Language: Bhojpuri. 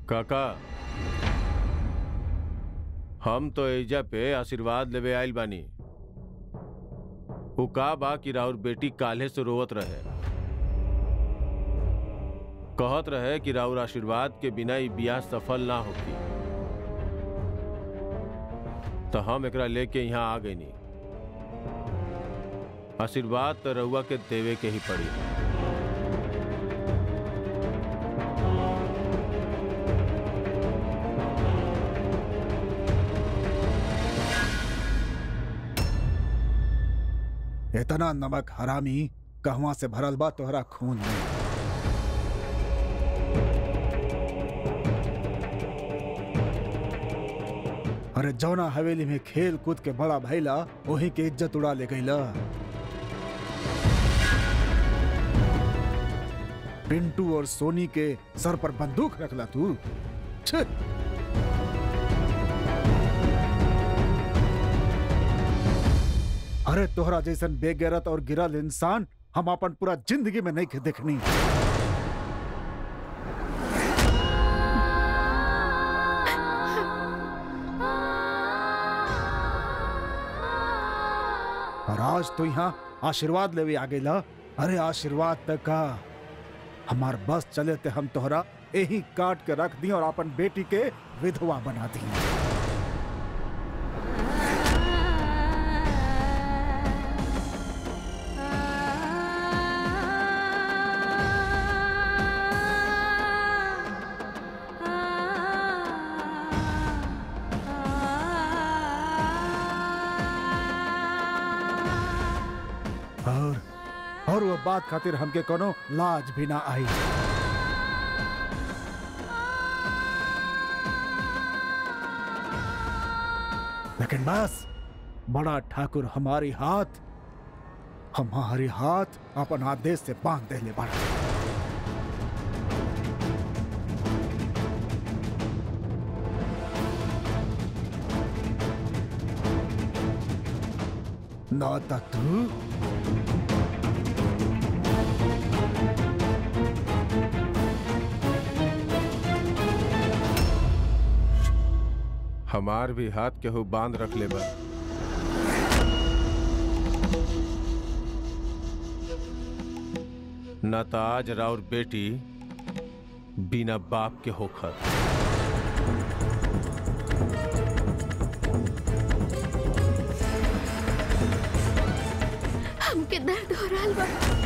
काका हम तो एजा पे आशीर्वाद लेवे आइल बानी उ का बा कि राउर बेटी काल्हे से रोवत रहे कहत रहे कि राउर आशीर्वाद के बिना ई बियाह सफल ना होगी तो हम एकरा लेके यहाँ आ गईनी आशीर्वाद तो रउआ के देवे के ही पड़ी इतना नमक हरामी कहवा से भरल बा तोहरा खून में अरे जौना हवेली में खेल कूद के बड़ा भैला वही के इज्जत उड़ा ले गईला पिंटू और सोनी के सर पर बंदूक रखला तू छे अरे तोहरा जैसन बेगैरत और गिरल इंसान हम अपन पूरा जिंदगी में नहीं देखनी और आज तो यहाँ आशीर्वाद लेवे आ गईला अरे आशीर्वाद तक का हमार बस चले ते हम तोहरा यही काट के रख दी और अपन बेटी के विधवा बना दी और और वो बात खातिर हमके कोनो लाज भी ना आई लेकिन बस बड़ा ठाकुर हमारी हाथ हमारे हाथ अपन आदेश से बांध देले बड़ा ना ता तू हमार भी हाथ केहू बांध रख ले बा न त आज राउर बेटी बिना बाप के होखत हमके दर्द हो रहा बा